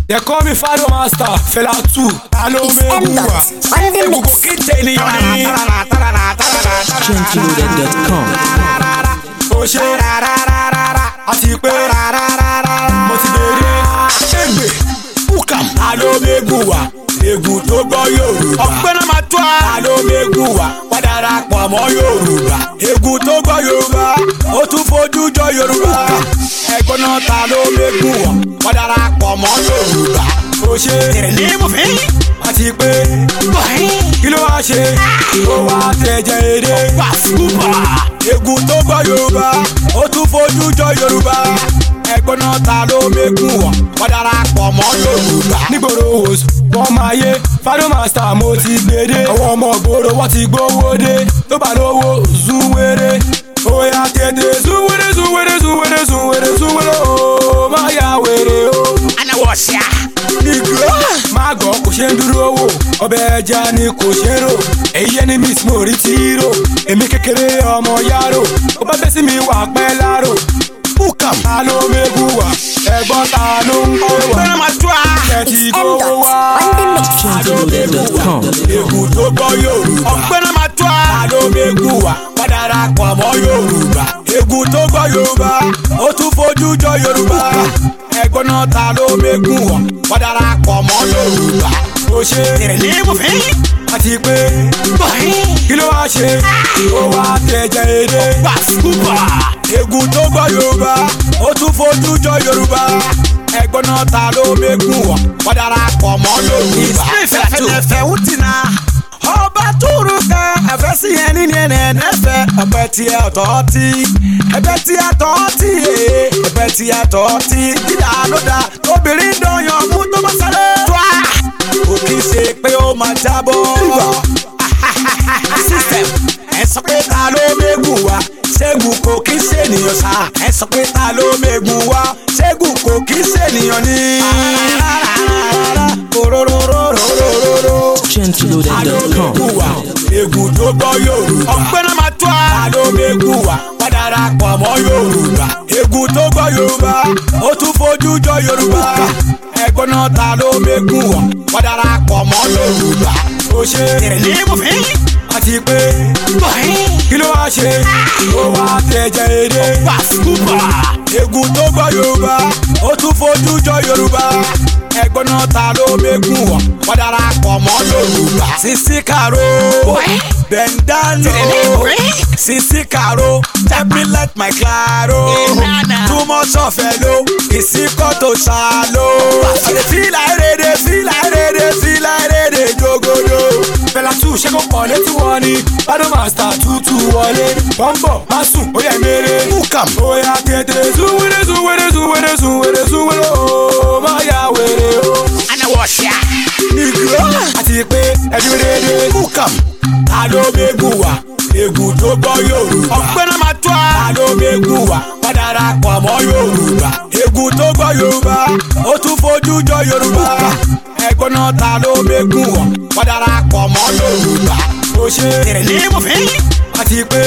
They call me Fado Master, Fela 2, Alo It's M Meguwa. dot on the Egungun mix. kí tènìyàn ní. Gentleloaded.com. Ó ṣe àti pé mo ti bèrè. Ṣégbè Bukam Alo Meguwa. Egun tó gbọ́ Yorùbá. Ọ̀pẹ́ náà máa tó a. Alo Meguwa. Wọ́n darapọ̀ mọ́ Yorùbá. Egun tó gbọ́ Yorùbá. Ó tún fojú jọ Yorùbá. Ẹ̀gbọ́n náà ta ló Meguwa. Wọ́n darapọ̀ mọ́ Yorùbá. Ó ṣe tẹ̀lé mo fẹ́. Àti pé kí ló wá ṣe? Ó wá tẹ̀jẹ̀ èdè. Pàṣípà. Egun tó gbọ́ Yorùbá. Ó tún fojú jọ Yorùbá. Ẹ̀gbọ́n náà ta ló Meguwa. Wọ́n darapọ̀ mọ́ Yorùbá. Nígboro oṣù wọ́n máa yé Fado Master mo ti gbèdé. Àwọn ọmọ ìgboro wọ́n ti gbówó dé. Tó bá lówó zúwéré. Oya tètè zúwéré zúwéré zúwéré zúwéré zúwéré o. Má ya wèrè o. Anáwó ṣá. Nìgbò má gọ̀ kò ṣe ń dúró wò. Ọbẹ̀ ẹja ni kò ṣe ń rò. Èyí yẹn ni Miss Mori ti rò. Èmi kékeré ọmọ yàrá. Ó bá bẹ́ sí mi wà pẹ́ lárò. Bukam ta ló Meguwa. Ẹ̀gbọ́n ta ló ń pè wá. Ọ̀pẹ́ náà máa tó a. Ẹ It's ti M gbówó dot wá. on the mix. Gentleloaded.com. Egun tó gbọ́ Yorùbá. Ọ̀pẹ́ náà máa tó a. Ta ló Meguwa. Wọ́n darapọ̀ mọ́ Yorùbá. Egun tó gbọ́ Yorùbá. Ó tún fojú jọ Yorùbá. Ẹ̀gbọ́n náà ta ló Meguwa. Wọ́n darapọ̀ mọ́ Yorùbá. Ó ṣe Tẹ̀lé mo fẹ́. àti pé kí ló wá ṣe? Ó wá tẹ̀jẹ̀ èdè. Pàṣípà. Egun tó gbọ́ Yorùbá. Ó tún fojú jọ Yorùbá. Ẹ̀gbọ́n náà ta ló Meguwa. Wọ́n darapọ̀ mọ́ Yorùbá. fẹ̀fẹ̀fẹ̀ ń tìǹà. ọba túrú ká ẹ̀fẹ́ sí ẹni ní ẹnẹ ẹ̀fẹ́ ẹ̀pẹ́ tí ẹ tọ́ tí ẹ̀pẹ́ tí ẹ tọ́ tí ee ẹ̀pẹ́ tí ẹ tọ́ tí dídá ló dá obìnrin dọ̀yàn mú tó bá sáré. tó a kò kí n ṣe pé ó máa jábọ́. system ẹ sọ pé ta ló mẹ́gùn wá ṣẹ́gun kò kí n ṣènìyàn sá ẹ sọ pé ta ló mẹ́gùn wá ṣẹ́gun kò kí n ṣènìyàn ní. Orororororororo. Gentleloaded.com. Meguwa. Egun tó gbọ́ Yorùbá. ọ̀pẹ́ náà máa tó a. Ta ló Meguwa. Wọ́n darapọ̀ mọ́ Yorùbá. Egun tó gbọ́ Yorùbá. Ó tún fojú jọ Yorùbá. Ẹ̀gbọ́n náà ta ló Meguwa. Wọ́n darapọ̀ mọ́ Yorùbá. Ó ṣe tẹ̀lé mo fẹ́. àti pé kí ló wá ṣe? Ó wá tẹ̀jẹ̀ èdè. Pàṣípà. Egun tó gbọ́ Yorùbá. Ó tún fojú jọ Yorùbá. Ẹ̀gbọ́n náà ta ló Meguwa. Wọ́n darapọ̀ mọ́ Yorùbá. Sisi Karo, Bendano, Sisi Karo, help me let my claro. Too much of hello, ìsìnkọ́ tó ṣàlò. Fílà èrèdè, fílà èrèdè, fílà èrèdè jogodo. Fẹlá tù ṣé kò pọ̀ létí wọn ni Fado Master tútù wọlé Bọ́m̀bọ̀ má sùn ó yẹ mèrè Bukam. Ó yà tètè súwèrè súwèrè súwèrè súwèrè súwèrè o má yà wèrè o. Anáwó ṣá. Nìgbò àti pé ẹbí rere Bukam. Ta ló Meguwa Egun tó gbọ́ Yorùbá. Ọ̀pẹ́ náà máa tó a. Ta ló Meguwa Wọ́n darapọ̀ mọ́ Yorùbá. Egun tó gbọ́ Yorùbá. Ó tún fojú jọ Yorùbá. Ẹ̀gbọ́n náà ta ló Meguwa. Wọ́n darapọ̀ mọ́ Yorùbá. Ó ṣe Tẹ̀lé mo fẹ́. àti pé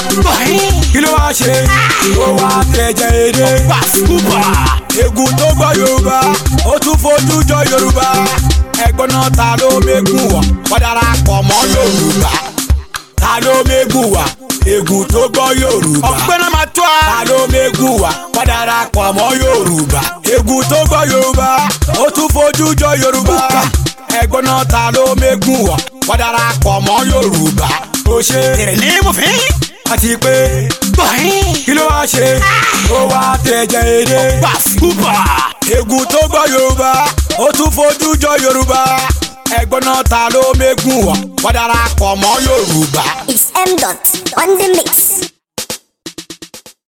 kí ló wá ṣe? Ó wá tẹ̀jẹ̀ èdè. Pàṣípà. Egun tó gbọ́ Yorùbá. Ó tún fojú jọ Yorùbá. Ẹ̀gbọ́n náà ta ló Meguwa. Wọ́n darapọ̀ mọ́ Yorùbá. Ta ló Meguwa? Egun tó gbọ́ Yorùbá. Ọ̀pẹ́ náà máa tó a. Ta ló Meguwa? Wọ́n darapọ̀ mọ́ Yorùbá. Egun tó gbọ́ Yorùbá. Ó tún fojú jọ Yorùbá. Ẹ̀gbọ́n náà ta ló Meguwa? Wọ́n darapọ̀ mọ́ Yorùbá. Ó ṣe Tẹ̀lé mo fẹ́. àti pé kí ló wá ṣe? Ó wá tẹ̀jẹ̀ èdè. Pàṣípà. Egun tó gbọ́ Yorùbá. Ó tún fojú jọ Yorùbá. Ẹ̀gbọ́n náà ta ló Meguwa? Wọ́n darapọ̀ mọ́ Yorùbá. It's M dot on the mix.